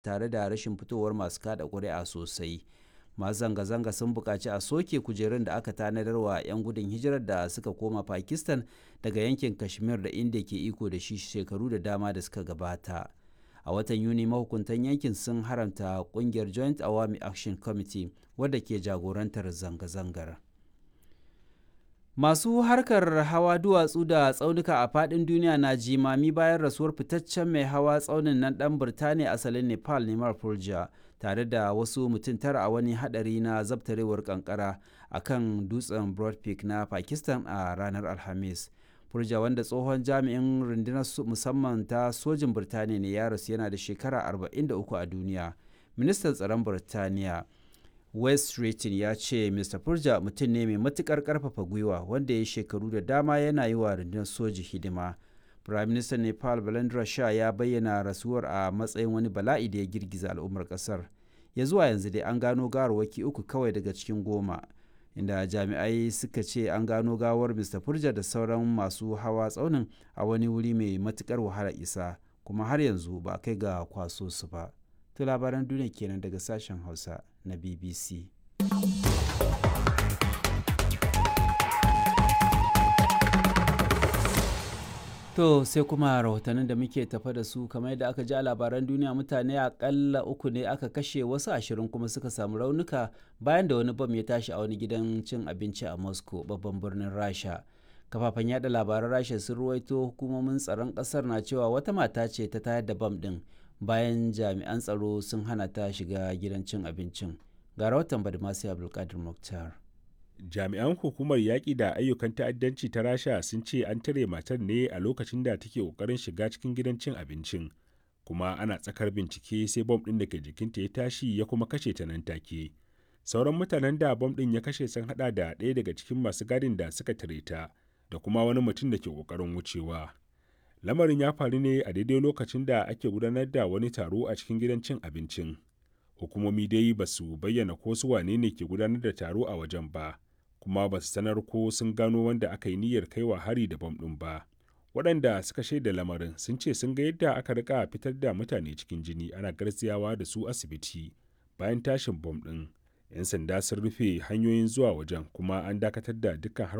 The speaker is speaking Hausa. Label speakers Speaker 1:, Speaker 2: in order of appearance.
Speaker 1: tare da rashin fitowar masu kada ƙuri'a sosai masu zanga-zanga sun buƙaci a soke kujerun da aka tanadar wa 'yan gudun hijirar da suka koma pakistan daga yankin kashmir da inda ke iko da shi shekaru da dama da suka gabata a watan yuni mahukuntan yankin sun haramta kungiyar joint awami action committee wadda ke jagorantar zanga-zangar masu harkar hawa duwatsu da tsaunuka a fadin duniya na jimami bayan rasuwar fitaccen mai hawa tsaunin nan dan birtaniya asalin nepal neman purja tare da wasu mutum tara a wani hadari na zabtarewar kankara a kan dutsen broad peak na pakistan a ranar alhamis Furja wanda tsohon jami'in rundunar musamman ta sojin Birtaniya ne ya rasu yana da shekara 43 a duniya. Ministan tsaron Birtaniya West Streeting ya ce Mr. Furja mutum ne mai matukar karfafa gwiwa wanda ya shekaru da dama yana yi wa rundunar soji hidima. Prime Minister Nepal Balendra Shah ya bayyana rasuwar a matsayin wani bala'i da ya girgiza al'ummar kasar. Ya zuwa yanzu dai an gano gawarwaki uku kawai daga cikin goma. inda jami'ai suka ce an gano gawar mr furja da sauran masu hawa tsaunin a wani wuri mai matukar wahala isa kuma har yanzu ba kai ga kwaso su ba to labaran duniya kenan daga sashen hausa na bbc To sai kuma rahotannin da muke tafa da su kamar yadda aka ji a labaran duniya mutane akalla uku ne aka kashe wasu ashirin kuma suka samu raunuka bayan da wani bam ya tashi a wani gidan cin abinci a Moscow babban birnin Rasha. Kafafen yada labaran Rasha sun ruwaito hukumomin tsaron kasar na cewa wata mata ce ta tayar da bam din bayan jami'an tsaro sun hana ta shiga gidan cin abincin. Ga rahoton Badmasi Abdulkadir Mukhtar.
Speaker 2: jami'an hukumar yaƙi da ayyukan ta'addanci ta rasha sun ce an tare matar ne a lokacin da take ƙoƙarin shiga cikin gidan cin abincin kuma ana tsakar bincike sai bom ɗin da ke jikinta ya tashi ya kuma kashe ta nan take sauran mutanen da bom ɗin ya kashe sun haɗa da ɗaya daga cikin masu gadin da suka tare ta da kuma wani mutum da ke ƙoƙarin wucewa lamarin ya faru ne a daidai lokacin da ake gudanar da wani taro a cikin gidan cin abincin hukumomi dai ba su bayyana ko su wane ne ke gudanar da taro a wajen ba kuma ba su sanar ko sun gano wanda aka yi niyyar kaiwa hari da bam ɗin ba waɗanda suka shaida lamarin sun ce sun ga yadda aka rika fitar da mutane cikin jini ana garziyawa da su asibiti bayan tashin bom ɗin 'yan sanda sun rufe hanyoyin zuwa wajen kuma an dakatar da dukkan